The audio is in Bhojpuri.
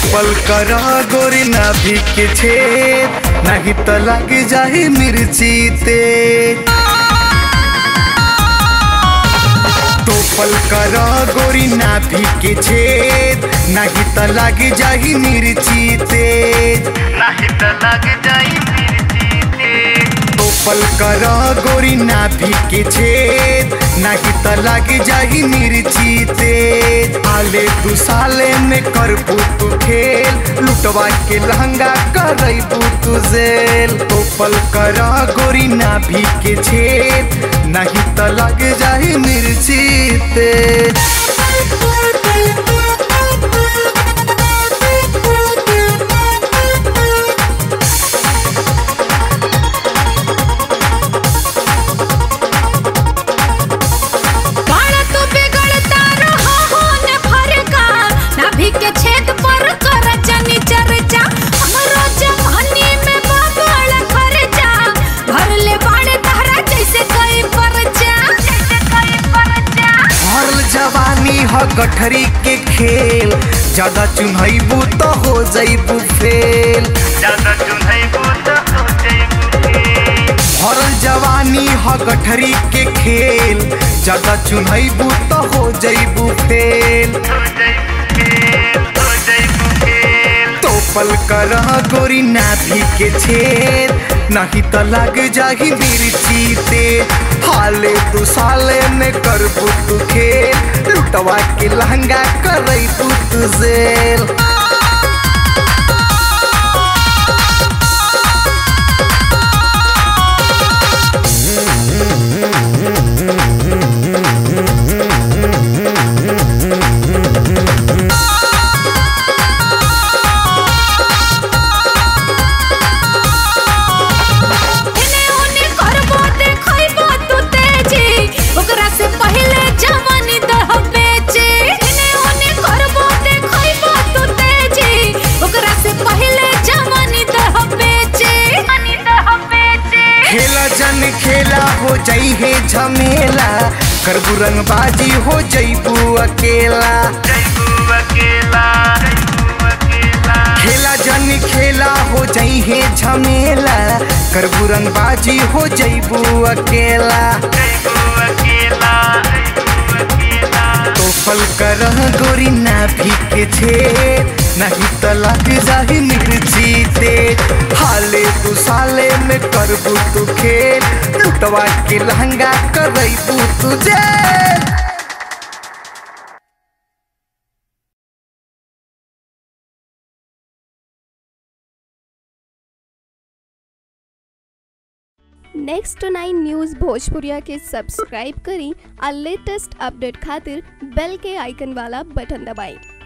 टोपल कर गोरी नाभि के छेद नहीं तो लग जाही मिर्ची तेज टोपल कर गोरी नाभि के छेद नहीं तो लग जाही मिर्ची तेज नहीं तो लग जाही मिर्ची तेज टोपल कर गोरी नाभि के छेद नहीं तो लग जाही मिर्ची तेज आले तू साले में कर तू खेल लुटवा के लहंगा करई तू जेल टोपल कर गोरी नाभि के छेद नहीं तो लग जाही मिर्ची तेज बाड़ा तू बिगड़ता रहा हो न फरका नाभि के छेद पर कर जनी चर्चा हमरो जवानी में बगड़ खर्चा भर ले बाड़े तारा जैसे कई परचा जैसे कई परचा भरल जवानी ह गठरी के खेल ज्यादा चुनैबू तो हो जैबू फेल ज्यादा चुनैबू तो हो जैबू फेल भरल जवानी ह गठरी के खेल ज्यादा चुनैबू तो हो जैबू फेल तोपल कर गोरी नाभि के छेद नहीं तो लग जाही मिर्ची ते हाले तू साले में कर तू खेल लुटवा के लहंगा करई तू जेल इने उने करबो देखैबो तू तेजी ओकरा से पहले जवानी दह बेचे इने उने करबो देखैबो तू तेजी ओकरा से पहले जवानी दह बेचे जवानी दह बेचे खेला जन खेला हो जाई है झमेला करबू रंगबाजी हो जईबू अकेला खेला जन खेला हो जाई है झमेला करबू रंगबाजी हो जईबू अकेला तोफल कर गोरी नाभि के छेद नहीं तो लग जाही मिर्ची ते हाले तू साले में करबू तू खेल लुटवा के लहंगा करबू तुझे नेक्स्ट नाइन न्यूज़ भोजपुरिया के सब्सक्राइब करी और लेटेस्ट अपडेट खातिर बेल के आइकन वाला बटन दबाएं